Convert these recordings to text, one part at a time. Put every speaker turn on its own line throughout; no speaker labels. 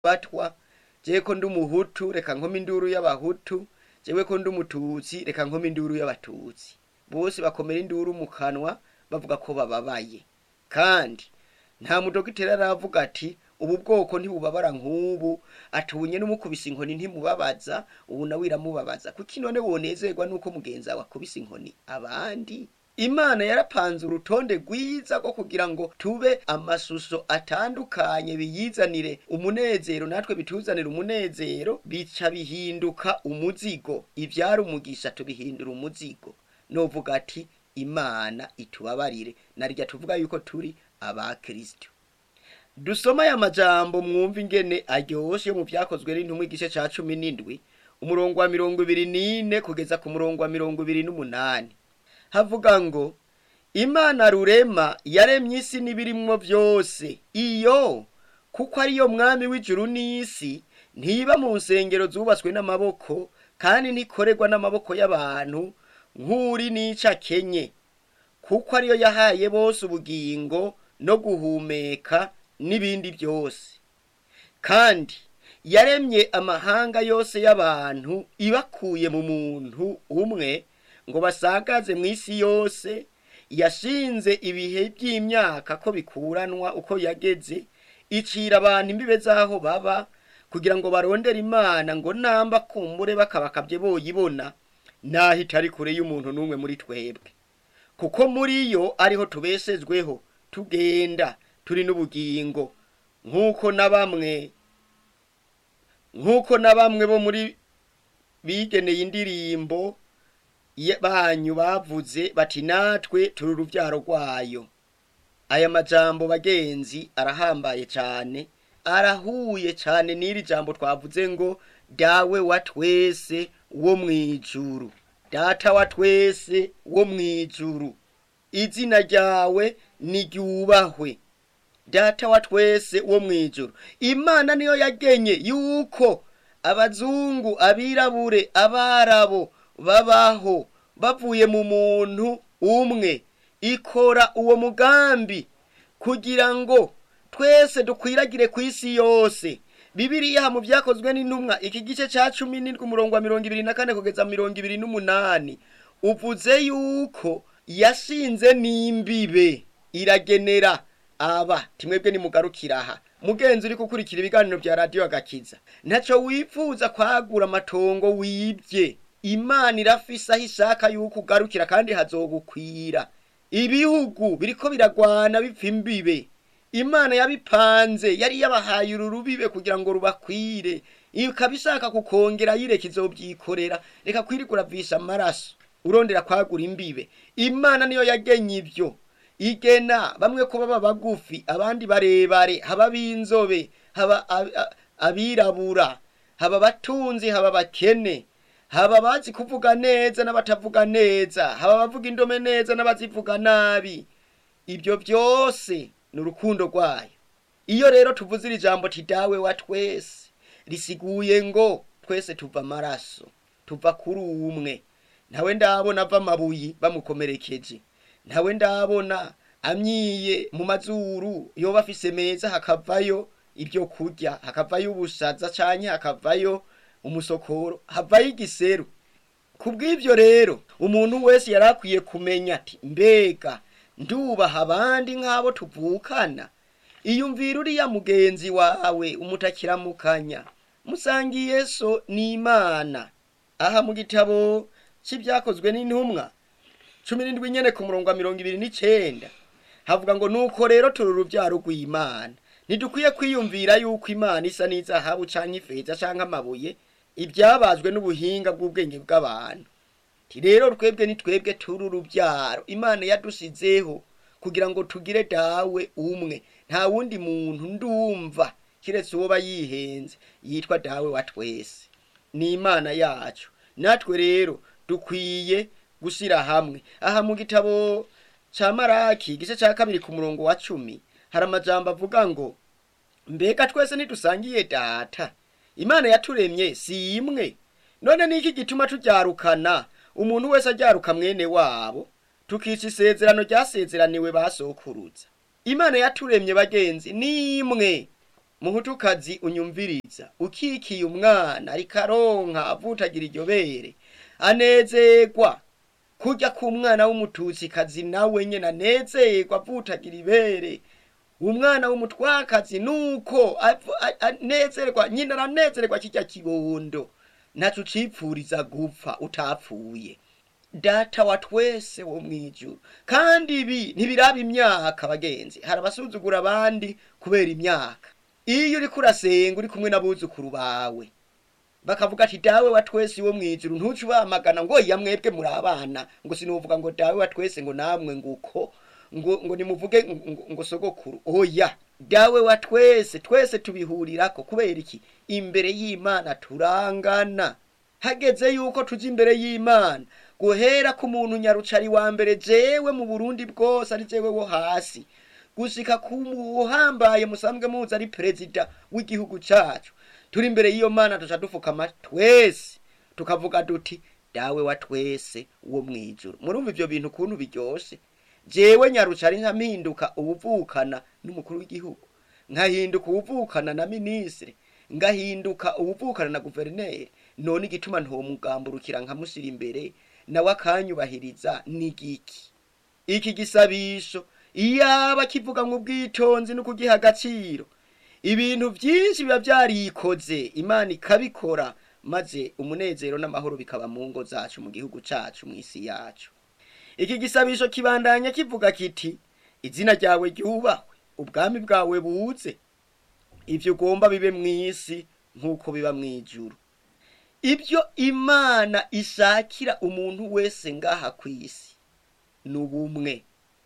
batwa jewe ko ndi umuhutu reka nkome induru y'abahutu jewe ko ndi umututsi reka nkome induru y'abatutsi bose bakomera induru mu kanwa bavuga ko bababaye kandi nta mudogiteri aravuga ati ubu bwoko ntibubabara nk'ubu atubunye n'umukubise inkoni ntimubabaza ubu nawe iramubabaza kuko none wonezerwa nuko mugenzi wawe akubise inkoni abandi imana yarapanze urutonde rwiza rwo kugira ngo tube amashusho atandukanye biyizanire umunezero natwe bituzanire umunezero bica bihinduka umuzigo ivyari umugisha tubihindura umuzigo novuga ati imana itubabarire narirya tuvuga yuko turi abakristo dusoma aya majambo mwumva ingene aryoshe mu vyakozwe n'intumwa igice ca cumi n'indwi umurongo wa mirongo ibiri n'ine kugeza ku murongo wa mirongo ibiri n'umunani havuga ngo imana rurema yaremye isi n'ibirimwo vyose iyo kuko ariyo mwami w'ijuru n'isi ntiba mu nsengero zubatswe n'amaboko kandi ntikorerwa n'amaboko y'abantu nk'uri n'ica kenye kuko ariyo yahaye bose ubugingo no guhumeka n'ibindi byose kandi yaremye amahanga yose y'abantu ibakuye mu muntu umwe ngo basagaze mu isi yose yashinze ibihe by'imyaka ko bikuranwa uko yageze icira abantu imbibe z'aho baba kugira ngo barondere imana ngo namba kumbure bakabakabye boyibona naho itari kure y'umuntu n'umwe muri twebwe kuko muri yo ariho tubeshejweho tugenda turi n'ubugingo nk'uko na bamwe nk'uko na bamwe bo muri bigeneye indirimbo banyu bavuze bati natwe turi urubyaro rwayo aya majambo bagenzi arahambaye cyane arahuye cyane n'iri jambo twavuze ngo dawe wa twese wo mu ijuru data wa twese wo mu ijuru izina ryawe niryubahwe data wa twese wo mu ijuru imana niyo yagenye yuko abazungu abirabure abarabo babaho bavuye mu muntu umwe ikora uwo mugambi kugira ngo twese dukwiragire ku isi yose bibiriya mu byakozwe n'intumwa iki gice cya cumi n'indwi umurongo wa mirongo ibiri na kane kugeza mirongo ibiri n'umunani uvuze yuko yashinze n'imbibe iragenera aba timwebwe nimugarukira aha mugenzi uri gukurikira ibiganiro bya radiyo agakiza ntacyo wifuza kwagura amatongo wibye imana irafise aho ishaka yuko ugarukira kandi hazogukwira ibihugu biriko biragwana bipfa imbibe imana yabipanze yari yabahaye uru rubibe kugira ngo rubakwire ikaba ishaka kukongera yireka izobyikorera reka kwirika uravisha amaraso urondera kwagura imbibe imana niyo yagenye ibyo igena bamwe ko baba bagufi abandi barebare haba b'inzobe haba abirabura haba abatunzi haba abakene haba abazi kuvuga neza n'abatavuga neza haba abavuga indome neza n'abazivuga nabi ibyo byose ni urukundo rwayo iyo rero tuvuze iri jambo dawe wa twese risiguye ngo twese tuva amaraso tuva kuri umwe ntawe ndabona ava amabuye bamukomerekeje ntawe ndabona amyiye mu mazuru yoba afise meza hakavayo ibyo kurya hakavayo ubushaza canke hakavayo umusokoro havayo igiseru kubw'ibyo rero umuntu wese yari akwiye kumenya ati mbega ndubaha abandi nk'abo tuvukana iyumvira uriya mugenzi wawe umutakiramukanya musangiye so n'imana aha mu gitabo cy'ibyakozwe n'intumwa cumi n'indwi nyene ku murongo wa mirongo ibiri n'icenda havuga ngo nuko rero turi urubyaro rw'imana ntidukwiye kwiyumvira yuko imana isa n'izahabu canke ifeza canke amabuye ibyabazwe n'ubuhinga bw'ubwenge bw'abantu rero twebwe ni twebwe turi urubyaro imana yadusizeho kugira ngo tugire dawe umwe nta wundi muntu ndumva kiretse uwo yihenze yitwa dawe wa twese ni imana yacu natwe rero dukwiye gushyira hamwe aha mu gitabo cya maraki igice cya kabiri ku murongo wa cumi hari amajambo avuga ngo mbega twese ntidusangiye data imana yaturemye si imwe none niki gituma turyarukana umuntu wese ajyaruka mwene wabo tukica isezerano ryasezeraniwe basokuruza imana yaturemye bagenzi ni imwe muhutukazi unyumviriza ukikiye umwana ariko aronka avutagira iryo bere anezerwa kurya k'umwana w'umututsikazi nawe nyene anezerwa avutagira ibere umwana w'umutwakazi nuko avu- a- anezerwa nyina aranezerwa kirya kibondo ntaco ucipfuriza gupfa utapfuye data wa twese wo mwijuru kandi ibi ntibiraba imyaka bagenzi hari abasuzugura abandi kubera imyaka iyo uriko urasenga uri kumwe n'abuzukuru bawe bakavuga ati dawe wa twese wo mwijuru ntuce ubamagana ngo iya mwebwe muri abana ngo sinuvuga ngo dawe wa twese ngo namwe nguko ngo ngo nimuvuge ngo, ngo sogokuru oya dawe wa twese twese tubihurirako kubera iki imbere y'imana turangana hageze yuko tuja imbere y'imana guhera ku muntu nyarucari wa mbere jewe mu burundi bwose ari jewe wo hasi gushika ku uhambaye musanzwe muzi ari perezida w'igihugu cacu turi imbere y'iyo mana tuca dufukama twese tukavuga duti dawe wa twese wo mwijuru murumva ivyo bintu ukuntu biryoshe jewe nyarucari nkampinduka ubuvukana n'umukuru w'igihugu nkahinduka ubuvukana na minisitiri ngahinduka ubuvukana na guverineri none igituma ntomugamburukira nkamushyira imbere nawe akanyubahiriza n'igiki iki gisabisho iyaba kivuga mu bwitonzi no kugiha agaciro ibintu byinshi biba byarikoze imana ikabikora maze umunezero n'amahoro bikaba mu ngo zacu mu gihugu cacu mu isi yacu iki gisabisho kibandanya kivuga kiti izina ryawe ryubahwe ubwami bwawe buze ivyo ugomba bibe mu isi nk'uko biba mu ijuru ibyo imana ishakira umuntu wese ngaha ku isi ni ubumwe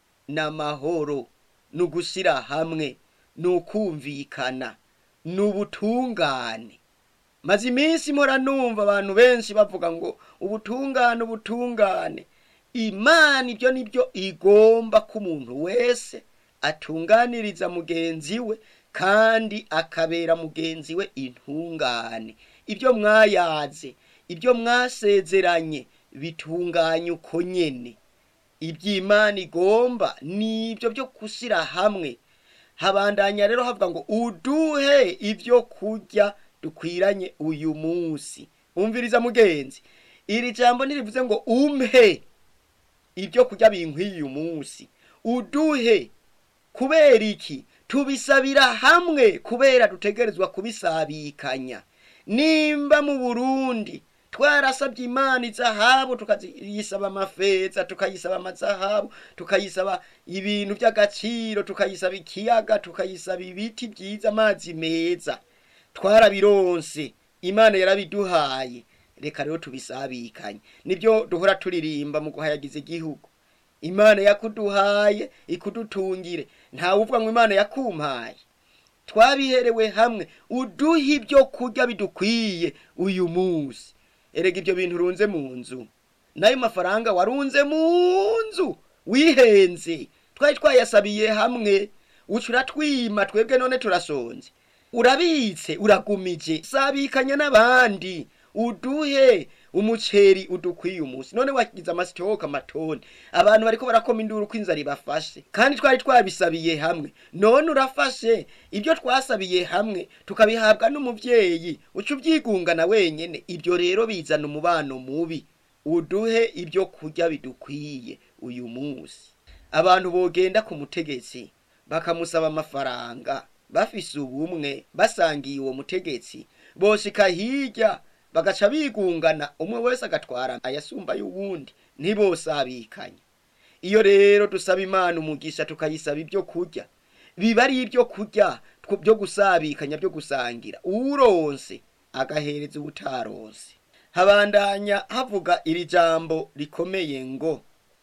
n'amahoro ni ugushyira hamwe ni ukumvikana ni ubutungane maze iminsi mpora numva abantu benshi bavuga ngo ubutungane ubutungane imana ibyo nibyo igomba ko umuntu wese atunganiriza mugenzi we kandi akabera mugenzi we intungane ibyo mwayaze ibyo mwasezeranye bitunganye uko nyene iby'imana igomba nibyo byo gushyira hamwe habandanya rero havuga ngo uduhe ibyo kurya dukwiranye uyu munsi umviriza mugenzi iri jambo ntirivuze ngo umpe ibyo kurya binkwiye uyu munsi uduhe kubera iki tubisabira hamwe kubera dutegerezwa kubisabikanya nimba mu burundi twarasabye imana izahabu tukayisaba amafeza tukayisaba amazahabu tukayisaba ibintu by'agaciro tukayisaba ikiyaga tukayisaba ibiti byiza amazi meza twarabironse imana yarabiduhaye reka rero tubisabikanye nibyo duhora turirimba mu guhayagiza igihugu imana yakuduhaye ikudutungire ntawe uvuga ngo imana yakumpaye twabiherewe hamwe uduhe ibyo kurya bidukwiye uyu munsi erega ibyo bintu urunze mu nzu nayo mafaranga warunze mu nzu wihenze twari twayasabiye hamwe uca uratwima twebwe none turasonze urabitse uragumije sabikanya n'abandi uduhe umuceri udukwiye umunsi none wagize amasitoka amatoni abantu bariko barakoma induru ko inzara ibafashe kandi twari twabisabiye hamwe none urafashe ibyo twasabiye hamwe tukabihabwa n'umuvyeyi uca ubyigungana wenyene ibyo rero bizana umubano mubi uduhe ibyo kurya bidukwiye uyu munsi abantu bogenda ku mutegetsi bakamusaba amafaranga bafise ubumwe basangiye uwo mutegetsi boshika hirya bagaca bigungana umwe wese agatwara ayasumba y'uwundi ntibosabikanye iyo rero dusaba imana umugisha tukayisaba ibyo kurya biba ari ibyo kurya tw- byo gusabikanya byo gusangira uwuronse agahereza uwutaronse habandanya havuga iri jambo rikomeye ngo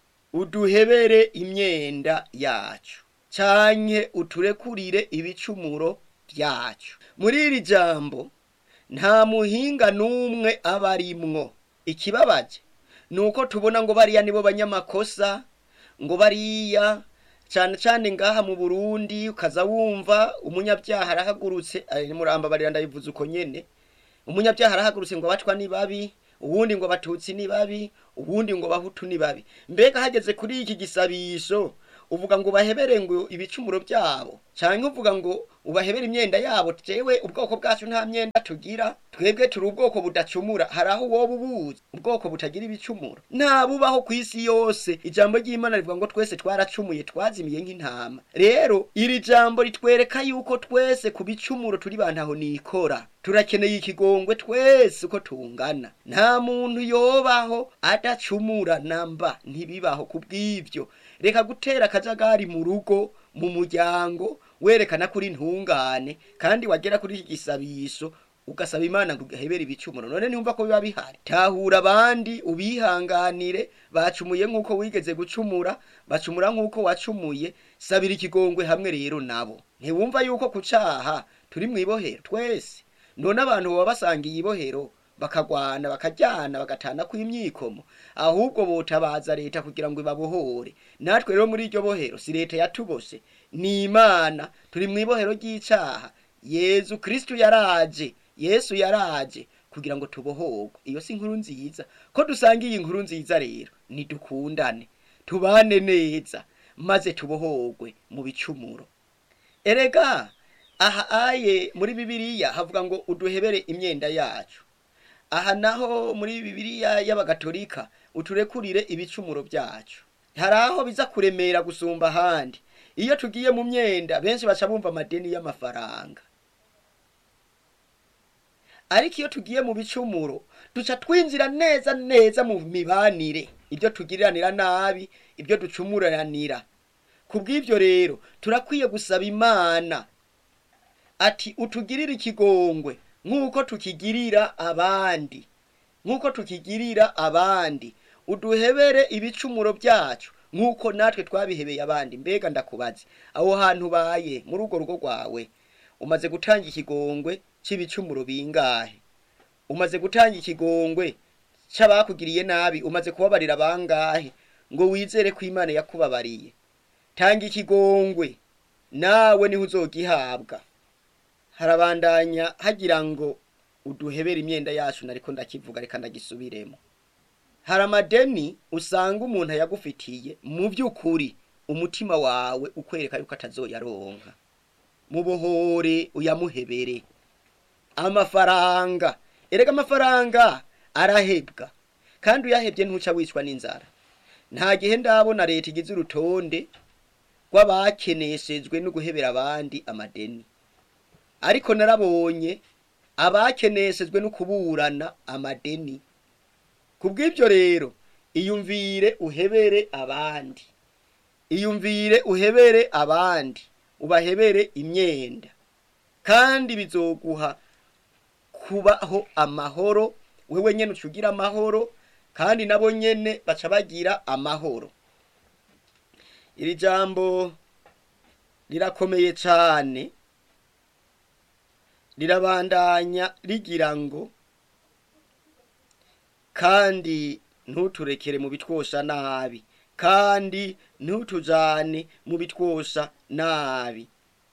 uduhebere imyenda yacu canke uturekurire ibicumuro byacu muri iri jambo nta muhinga n'umwe aba arimwo ikibabaje ni uko tubona ngo bariya nibo banyamakosa ngo bariya cane cane ngaha mu burundi ukaza wumva umunyabyaha arahagurutse ari muramba barira ndabivuze uko nyene umunyabyaha arahagurutse ngo abatwa ni babi uwundi ngo abatutsi ni babi uwundi ngo abahutu ni babi mbega hageze kuri iki gisabisho uvuga ngo ubahebere ngo ibicumuro byabo canke uvuga ngo ubahebere imyenda yabo jewe ubwoko bwacu nta myenda tugira twebwe turi ubwoko budacumura hari aho woba ubuzi ubwoko butagira ibicumuro nta bubaho ku isi yose ijambo ry'imana rivuga ngo twese twaracumuye twazimiye nk'intama rero iri jambo ritwereka yuko twese ku bicumuro turi bantaho nikora turakeneye ikigongwe twese uko tungana nta muntu yobaho adacumura namba ntibibaho kubw'ivyo reka gutera akajagari mu rugo mu muryango werekana kuri ntungane kandi wagera kuri iki gisabisho ugasaba imana ngo uhebere ibicumuro none ntiyumva ko biba bihari tahura abandi ubihanganire bacumuye nk'uko wigeze gucumura bacumura nk'uko wacumuye sabira ikigongwe hamwe rero nabo ntiwumva yuko ku caha turi mu ibohero twese none abantu baba basangiye ibohero bakagwana bakajyana bagatana kw'imyikomo ahubwo botabaza leta kugira ngo ibabohore natwe rero muri iryo bohero si leta yatubose ni imana turi mu ibohero ry'icaha yezu kristu yaraje yesu yaraje kugira ngo tubohorwe iyo si inkuru nziza ko dusanga iyi nkuru nziza rero nidukundane tubane neza maze tubohorwe mu bicumuro erega aha aye muri bibiliya havuga ngo uduhebere imyenda yacu aha naho muri bibiliya y'abagatolika uturekurire ibicumuro byacu hari aho biza kuremera gusumba ahandi iyo tugiye mu myenda benshi baca bumva amadeni y'amafaranga ariko iyo tugiye mu bicumuro duca twinjira neza neza mu mibanire ibyo tugiriranira nabi ibyo ducumuranira ku bw'ibyo rero turakwiye gusaba imana ati utugirire ikigongwe nk'uko tukigirira abandi nk'uko tukigirira abandi uduhebere ibicumuro byacu nk'uko natwe twabihebeye abandi mbega ndakubaze aho hantu ubaye muri urwo rugo rwawe umaze gutanga ikigongwe c'ibicumuro bingahe umaze gutanga ikigongwe c'abakugiriye nabi umaze kubabarira bangahe ngo wizere ko imana yakubabariye tanga ikigongwe nawe niho uzogihabwa harabandanya hagira ngo uduhebere imyenda yacu nariko ndakivuga reka ndagisubiremo hari amadeni usanga umuntu ayagufitiye mu by'ukuri umutima wawe ukwereka yuko atazoyaronka mubohore uyamuhebere amafaranga erega amafaranga arahebwa kandi uyahebye ntuca wicwa n'inzara nta gihe ndabona leta igize urutonde rw'abakeneshejwe no guhebera abandi amadeni ariko narabonye abakeneshejwe no kuburana amadeni kubw'ibyo rero iyumvire uhebere abandi iyumvire uhebere abandi ubahebere imyenda kandi bizoguha kubaho amahoro wewe nyene ucugira amahoro kandi nabo nyene baca bagira amahoro iri jambo rirakomeye cane rirabandanya rigira ngo kandi ntuturekere mu bitwosha nabi kandi ntutujane mu bitwosha nabi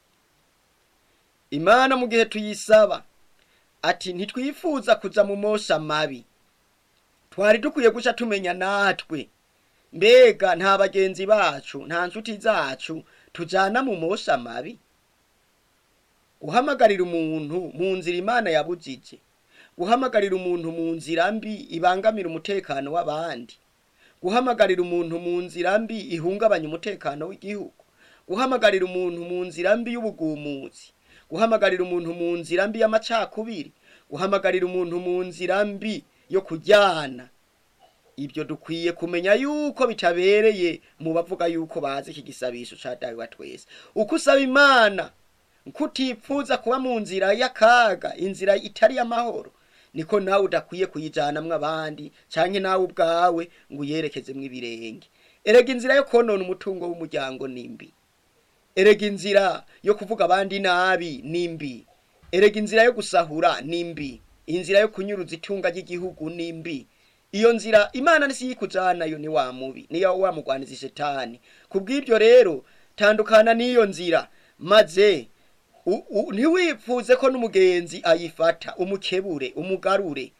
imana mu gihe tuyisaba ati ntitwifuza kuja mu mosha mabi twari dukwiye guca tumenya natwe mbega nta bagenzi bacu nta nshuti zacu tujana mu mosha mabi guhamagarira umuntu mu nzira imana yabujije guhamagarira umuntu mu nzira mbi ibangamira umutekano w'abandi guhamagarira umuntu mu nzira mbi ihungabanya umutekano w'igihugu guhamagarira umuntu mu nzira mbi y'ubugumuzi guhamagarira umuntu mu nzira mbi y'amacakubiri guhamagarira umuntu mu nzira mbi yo kujyana ibyo dukwiye kumenya yuko bitabereye mu bavuga yuko bazi iki gisabisho ca dawe wa twese uko usaba imana kutipfuza kuba mu nzira y'akaga inzira itari y'amahoro niko nawe udakwiye kuyijanamwo abandi canke nawe ubwawe ngo uyerekezemwo ibirenge erega inzira yo konona umutungo w'umuryango nimbi erega inzira yo kuvuga abandi nabi nimbi erega inzira yo gusahura nimbi inzira yo kunyuruza itunga ry'igihugu nimbi iyo nzira imana nisiyikujanayo ni wa mubi niyo wamugwaniza shetani kubw'ibyo rero tandukana n'iyo nzira maze ntiwipfuze ko n'umugenzi ayifata umukebure umugarure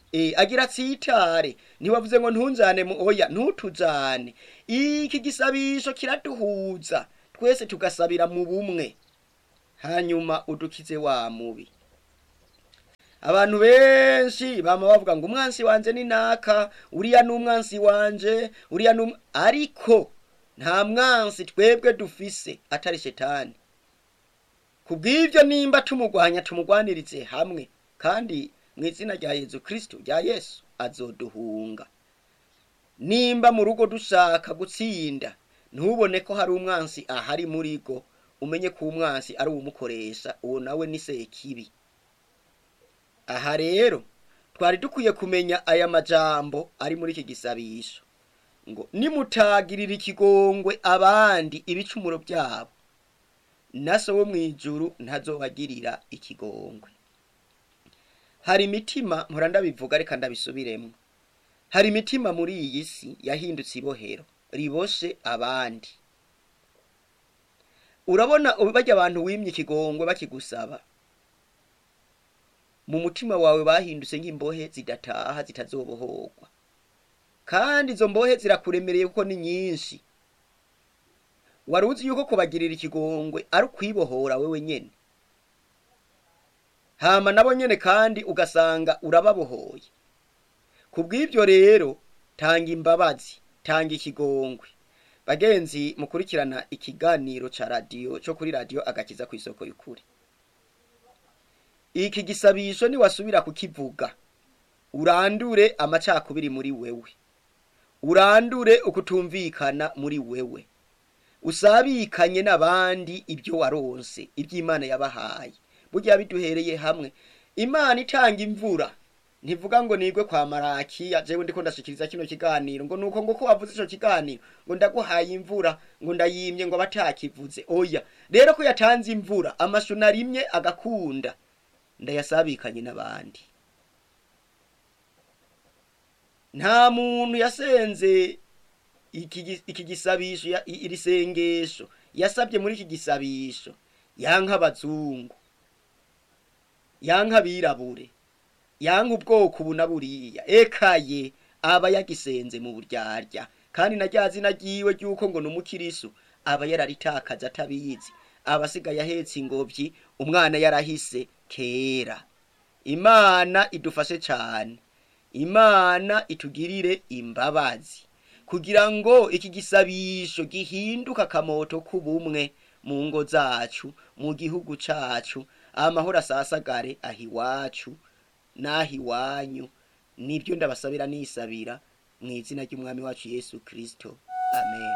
e, agira atsitare ntiwavuze ngo ntunjane mu oya ntutujane iki gisabisho kiraduhuza twese tugasabira mu bumwe hanyuma udukize wa mubi abantu benshi bama bavuga ngo umwansi wanje ni naka uriya ni umwansi wanje uriya ni um-" ariko nta mwansi twebwe dufise atari shetani kubw'ivyo nimba tumugwanya tumugwanirize hamwe kandi mu izina rya yezu kristo rya yesu azoduhunga nimba mu rugo dushaka gutsinda ntubone ko hari umwansi ahari muri go umenye ko umwansi ari uwumukoresha uwo nawe ni sekibi aha rero twari dukwiye kumenya aya majambo ari muri iki gisabisho ngo nimutagirira ikigongwe abandi ibicumuro byabo na so wo mw'ijuru ntazobagirira ikigongwe hari imitima mpora ndabivuga reka ndabisubiremo hari imitima muri iyi si yahindutse ibohero riboshe abandi urabona bajya abantu wimye ikigongwe bakigusaba mu mutima wawe bahindutse nk'imbohe zidataha zitazobohorwa kandi izo mbohe zirakuremereye kuko ni nyinshi wari uzi yuko kubagirira ikigongwe ari ukwibohora wewe nyene hama nabo nyene kandi ugasanga urababohoye kubw'ivyo rero tanga imbabazi tanga ikigongwe bagenzi mukurikirana ikiganiro ca radiyo co kuri radiyo agakiza kw'isoko y'ukuri iki gisabisho niwasubira kukivuga urandure amacakubiri muri wewe urandure ukutumvikana muri wewe usabikanye n'abandi ibyo waronse iby'imana yabahaye burya biduhereye hamwe imana itanga imvura ntivuga ngo nigwe kwa marakiya jewe ndiko ndashikiriza kino kiganiro ngo nuko ngo ko wavuze ico kiganiro ngo ndaguhaye imvura ngo ndayimye ngo batakivuze oya rero ko yatanze imvura amashu narimye agakunda ndayasabikanye n'abandi nta muntu yasenze iki gi- iki gisabisho ya- i- iri sengesho yasabye muri iki gisabisho yanka abazungu yanka abirabure yanka ubwoko ubu na buriya ekaye aba yagisenze mu buryarya kandi na rya zina ryiwe ry'uko ngo ni umukirisu aba yararitakaje atabizi aba asigaye ahetse ingobyi umwana yarahise kera imana idufashe cyane imana itugirire imbabazi kugira ngo iki gisabisho gihinduka akamoto k'ubumwe mu ngo zacu mu gihugu cacu amahoro asasagare aho iwacu n'aho iwanyu nibyo ndabasabira nisabira mu izina ry'umwami wacu yesu kristo amen